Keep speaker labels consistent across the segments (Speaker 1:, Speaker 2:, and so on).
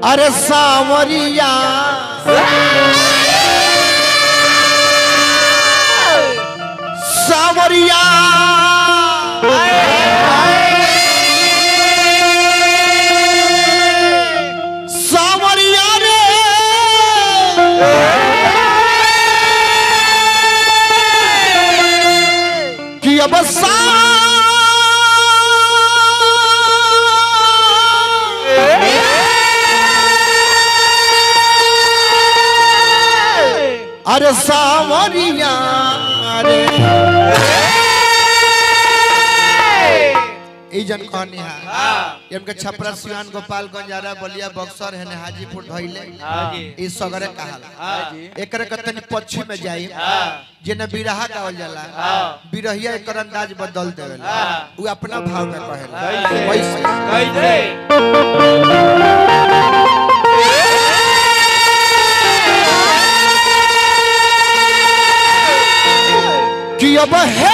Speaker 1: अरे सावरिया सावरिया सावरिया रे कि अब सा अरे सावरिया रे ई जन कहनी है इनके छपरा सिवान गोपालगंज आरा बलिया बक्सर है हाजीपुर धइले ई सगरे कहाला एकरे के तनी पश्चिम में जाई जेने बिरहा गावल जाला बिरहिया एकर अंदाज बदल देवेला उ अपना भाव में कहेला वैसे कि अब है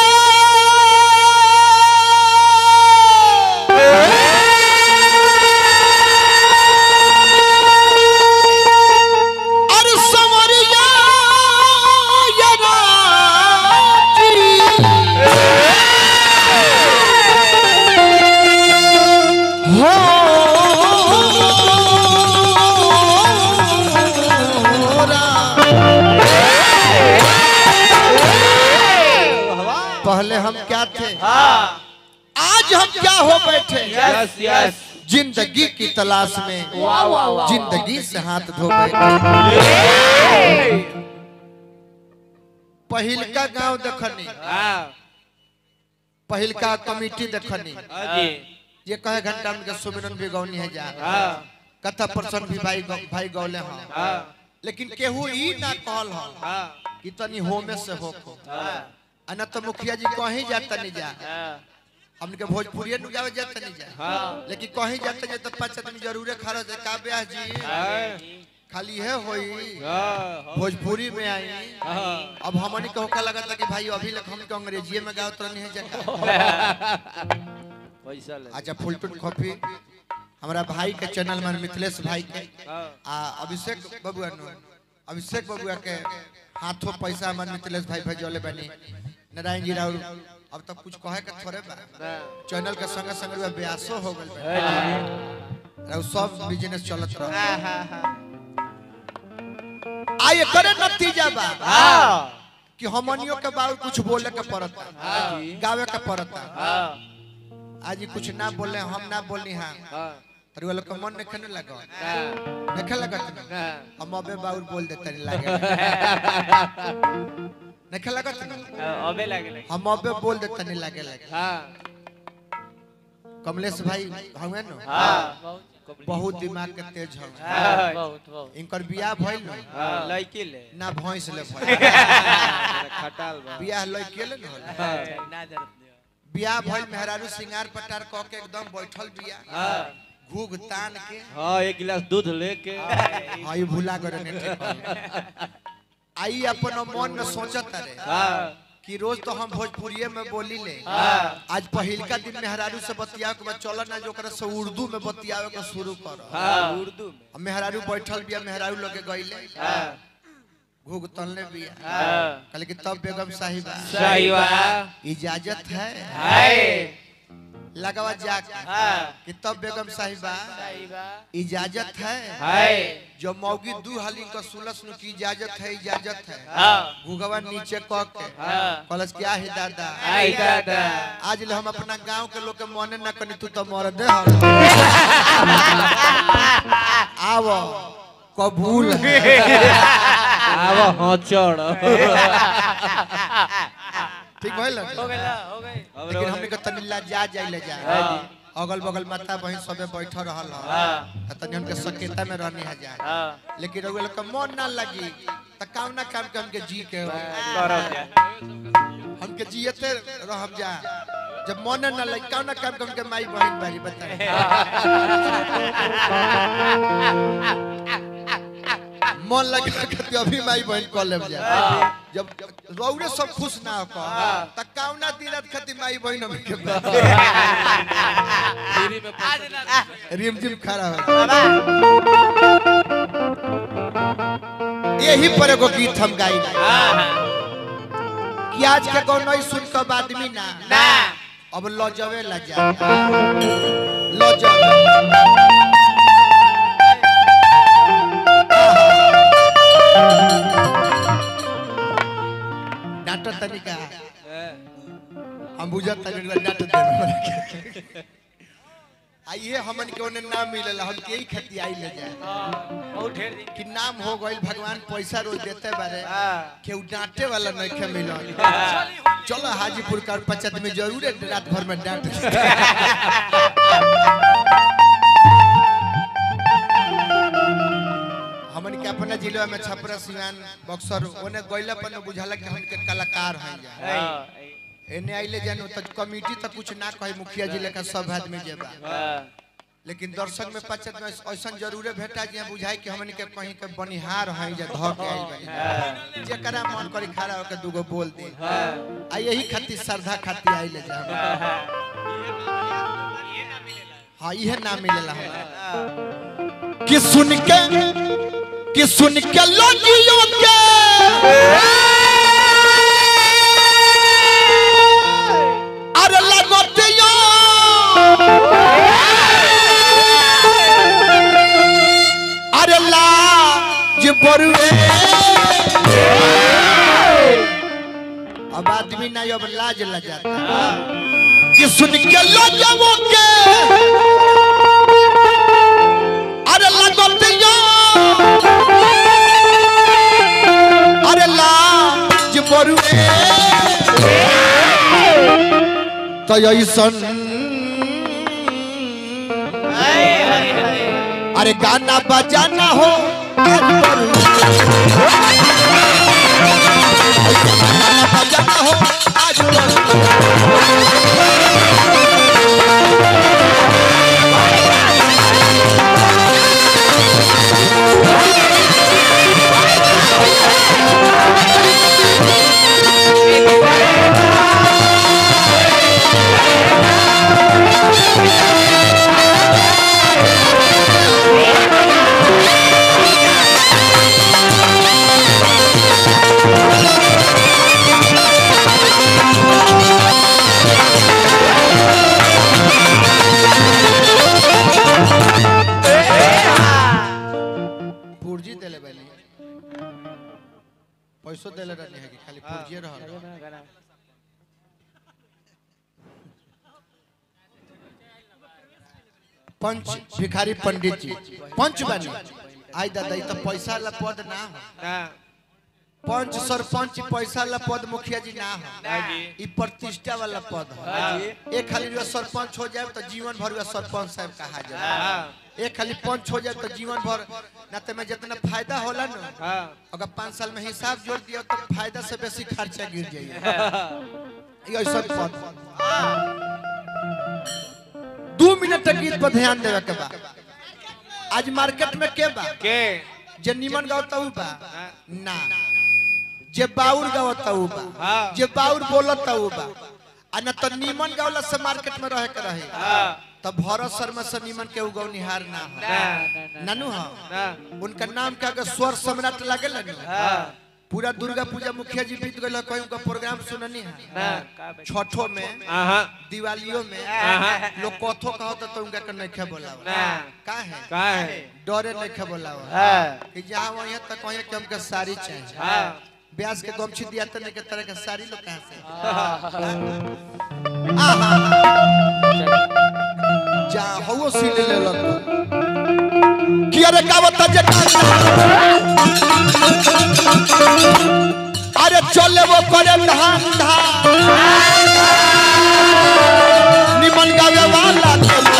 Speaker 1: अरे संवरिया ये राजी। हो रा। पहले हम क्या थे आज हम क्या हो बैठे
Speaker 2: यस यस
Speaker 1: जिंदगी की तलाश में
Speaker 2: वाह वाह वाह
Speaker 1: जिंदगी से हाथ धो बैठे पहिलका गांव देखनी
Speaker 2: हाँ
Speaker 1: पहिलका कमिटी देखनी
Speaker 2: जी
Speaker 1: ये कहे घंटा में के सुमिरन भी गौनी है जा
Speaker 2: हाँ
Speaker 1: कथा पर्सन भी भाई गौ- भाई गौले हैं
Speaker 2: हाँ
Speaker 1: लेकिन केहू ई ना कहल हो
Speaker 2: हाँ
Speaker 1: कि तनी होमे से हो को
Speaker 2: हाँ
Speaker 1: अना तो मुखिया जी कहीं जाता नहीं जा
Speaker 2: हाँ
Speaker 1: हमके भोजपुरी नु गावे जाता नहीं जा
Speaker 2: हाँ
Speaker 1: लेकिन कहीं जाते जे तो पाँच आदमी जरूर खड़ा है का ब्याह जी खाली है होई
Speaker 2: हाँ
Speaker 1: भोजपुरी में आई
Speaker 2: हाँ
Speaker 1: अब हमनी को होका लगा था कि भाई अभी लग हम अंग्रेजी में गाओ तो नहीं है जगह
Speaker 2: पैसा ले
Speaker 1: अच्छा फुलटून कॉफी हमारा भाई के चैनल में मिथिलेश भाई के
Speaker 2: हाँ
Speaker 1: आ अभिषेक बबुआ नु अभिषेक बबुआ के हाथों पैसा हमारे मिथिलेश भाई भेजले बनी नारायण जी राहुल अब तक कुछ कहे के थोड़े बा
Speaker 2: ना
Speaker 1: चैनल के संगे संगे बा ब्यासो हो गइल बा
Speaker 2: है जी
Speaker 1: राहुल सब बिजनेस चलत रहा
Speaker 2: हाँ हाँ हाँ
Speaker 1: आए करे नतीजा बा
Speaker 2: हाँ
Speaker 1: कि हमनियों के बाबू कुछ बोले के पड़ता
Speaker 2: हाँ जी
Speaker 1: गावे के पड़ता
Speaker 2: हाँ
Speaker 1: आज ही कुछ ना बोले हम ना बोली हाँ
Speaker 2: हाँ
Speaker 1: तर वाला के मन नहीं खेने लगा
Speaker 2: ना
Speaker 1: देखे लगा तुम
Speaker 2: ना
Speaker 1: हम अबे बाउल बोल देते नहीं लगे नहीं लगा तुम
Speaker 2: अबे लगे लगे
Speaker 1: हम अबे बोल देते नहीं लगे लगे
Speaker 2: हाँ
Speaker 1: कमलेश भाई हमें न
Speaker 2: हाँ
Speaker 1: बहुत दिमाग के तेज हम
Speaker 2: हाँ बहुत बहुत
Speaker 1: इनकर बियाह भइल न
Speaker 2: हाँ लड़की ले
Speaker 1: ना भैंस ले भइल
Speaker 2: खटाल बा
Speaker 1: बियाह लइके ले न होला
Speaker 2: हाँ ना जानत नहीं
Speaker 1: बियाह भइल मेहरारू सिंगार पटार क के एकदम बैठल बिया
Speaker 2: हाँ
Speaker 1: घूग तान के
Speaker 2: हाँ एक गिलास दूध लेके
Speaker 1: आई भूला करे ने ठीक आई अपन मन में सोचत रे
Speaker 2: हाँ
Speaker 1: कि रोज तो हम भोजपुरिये में बोली ले
Speaker 2: हाँ
Speaker 1: आज पहिलका दिन मेहरारू से बतिया के बाद चल ना जो ओकरा से उर्दू में बतियावे के शुरू कर
Speaker 2: हाँ उर्दू में
Speaker 1: अब मेहरारू बैठल बिया मेहरारू लगे गइले
Speaker 2: हाँ
Speaker 1: घूग तलने बिया
Speaker 2: हाँ
Speaker 1: कहले कि तब बेगम साहिबा
Speaker 2: सही बा
Speaker 1: इजाजत है
Speaker 2: हाय
Speaker 1: लगावा जाके
Speaker 2: हाँ
Speaker 1: कि तब बेगम साहिबा
Speaker 2: सही बा
Speaker 1: इजाजत है
Speaker 2: हाय
Speaker 1: जो मौगी दू हाली का सुलस नु की इजाजत है इजाजत है
Speaker 2: हाँ
Speaker 1: घुगवा नीचे क के
Speaker 2: हाँ
Speaker 1: कलस क्या है दादा
Speaker 2: आई दादा
Speaker 1: आज ले हम अपना गांव के लोग के मने न कनी तू तो मर दे हम आवो कबूल है
Speaker 2: आवा हाँ चढ़
Speaker 1: ठीक भइल
Speaker 2: हो गया हो गई
Speaker 1: लेकिन हमनी के तनी जा जाई ले जा
Speaker 2: हाँ
Speaker 1: अगल बगल माता बहन सबे बैठल रहल ह
Speaker 2: हाँ
Speaker 1: त तनी हमके सकेता में रहनी है जा
Speaker 2: हाँ
Speaker 1: लेकिन रउआ लोग के मन ना लगी त काम ना काम के हमके जी के
Speaker 2: करब जा
Speaker 1: हमके जियते रहब जा जब मन ना लगी काम ना काम के हमके माई बहन बारी बताए मन लगा के तो अभी माई बहन कॉल ले जा जब रौरे सब खुश ना हो त काउना दिनत खती माई बहन हम के
Speaker 2: फ्री में पैसा
Speaker 1: रिम जिम खड़ा हो यही पर एगो गीत हम गाई कि आज के कोनो सुन के आदमी ना
Speaker 2: ना
Speaker 1: अब लजवे लजा लजवे डांटो तनिका हम बुझत तनिका डांटो तनिका आइए हमन के ओने नाम मिलल हम के ही खेती आई ले जाए
Speaker 2: बहुत ढेर दिन
Speaker 1: कि नाम हो गइल भगवान पैसा रोज देते बारे केहू डांटे वाला नहीं खे मिलल चलो हाजीपुर का पंचायत में जरूर है रात भर में डांट हमन के अपना जिला में छपरा सिवान बक्सर ओने गइला पर न बुझाला कि हमन के कलाकार हैं जा एने आइले जानो त कमिटी त कुछ ना कहे मुखिया जिले का सब आदमी जेबा लेकिन दर्शक में पंचायत में ऐसा जरूरे भेटा जे बुझाई कि हमन के कहीं के बनिहार हैं जे धर के आइल बानी जेकरा मन करी खड़ा होके दूगो बोल दे आ यही खातिर श्रद्धा खातिर आइले जा हाँ इहे ना मिलेला हमरा कि सुन के कि सुन के लोगियों के अरे लगतिया अरे लाज बरुए अब आदमी नहीं अब लाज लजाता कि सुन के लजबो के अरे लगतिया अरे लाज बरुए तो ऐसन अरे गाना बजाना हो आज बरुए। गाना बजाना हो आज बरुए। पुर्जी देले बानी पैसो देले रहनी है कि खाली पुर्जिए रहल पंच भिखारी पंडित जी पंच बनी आई दादा ई तो पैसा वाला पद ना हो पंच सरपंच पैसा वाला पद मुखिया जी ना हो ई प्रतिष्ठा वाला पद है एक खाली जो सरपंच हो जाए तो जीवन भर वो सरपंच साहब कहा जाए एक खाली पंच हो जाए तो जीवन भर नाते में जितना फायदा होला ना अगर पाँच साल में हिसाब जोड़ दिया तो फायदा से बेसी खर्चा गिर जाइए ये ऐसा पद दो मिनट तक गीत पर ध्यान देवे के बा आज मार्केट में के बा
Speaker 2: के
Speaker 1: जे निमन गावता उ बा ना जे बाउर गावता उ बा
Speaker 2: हाँ।
Speaker 1: जे बाउर बोलता उ बा आ न तो निमन गावला से मार्केट में रहे के रहे तब भरत शर्मा से निमन के उगवनिहार ना हो नानू हो उनका नाम का अगर स्वर सम्राट लागेल ना पूरा दुर्गा पूजा मुखिया जी बीत गए कहीं उनका प्रोग्राम सुननी है छठो में दिवालियों में लोग कथो कहता तो उनका के नहीं खे बोलावा का है डरे नहीं खे बोलावा कि जहाँ वहीं तक कहीं कि हमके साड़ी चाहिए ब्याज के गमछी दिया तो नहीं के तरह के साड़ी लोग कहाँ से आहा जा हो सीन ले लो कि अरे का बता जे अरे चले वो करे धान धान निमन गावे वाला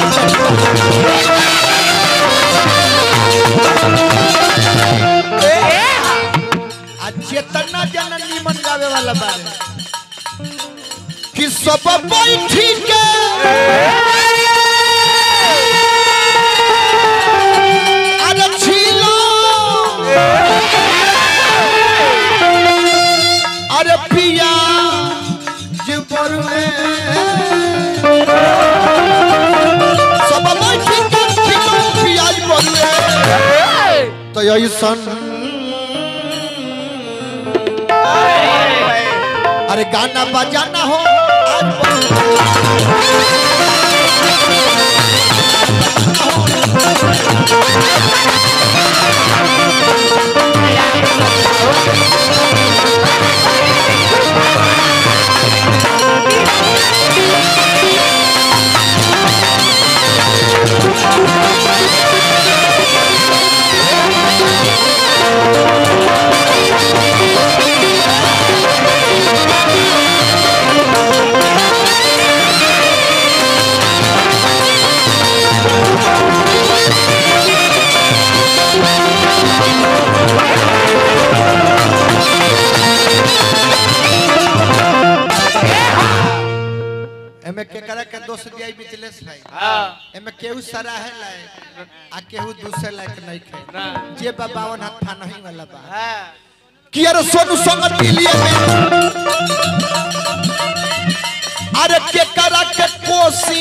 Speaker 1: आ चेतना जन निमन गावे वाला बारे कि सब बैठी के अरे छिलो ऐसन अरे गाना बजाना हो आज एमे केकरा के दोष दिया मिथिलेश भाई
Speaker 2: हाँ
Speaker 1: एमे केहू सराहे लायक आ केहू दूसरे लायक नहीं खे
Speaker 2: ना
Speaker 1: जे बा बावन हाथ फा नहीं वाला बा
Speaker 2: हाँ
Speaker 1: कि अरे सोनू संग दिलिए में अरे केकरा के कोसी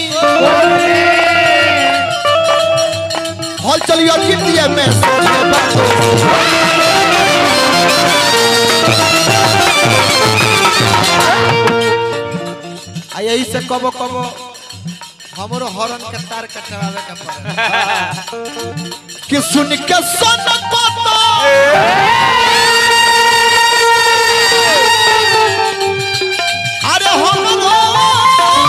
Speaker 1: हल चलियो दिलिए में सोने बा आ यही से कबो कबो हमरो हॉर्न के तार कटवावे के पड़े कि सुन के सन पता अरे हमरो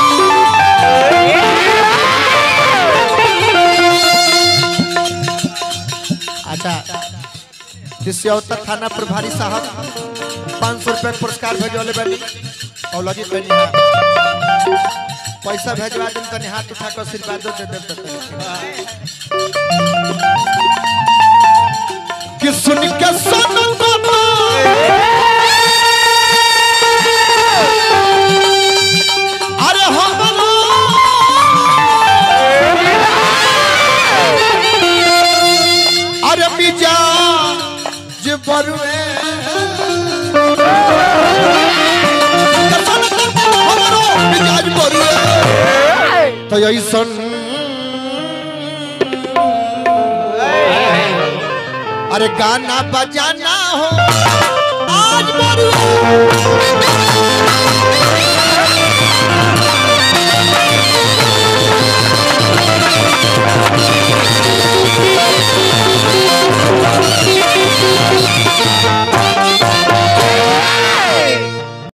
Speaker 1: अच्छा तिस्यौता थाना प्रभारी साहब पाँच सौ रुपये पुरस्कार भेजवले बनी औलगी बनी है पैसा भेजवा दिन तनी हाथ उठा कर आशीर्वादो दे देब त तनी कि सुन के सन बाबा अरे हमरो अरे मिजा जे बरुए हमरो मिजाज बरुए तो ऐसन अरे गाना बजाना हो आज बरुए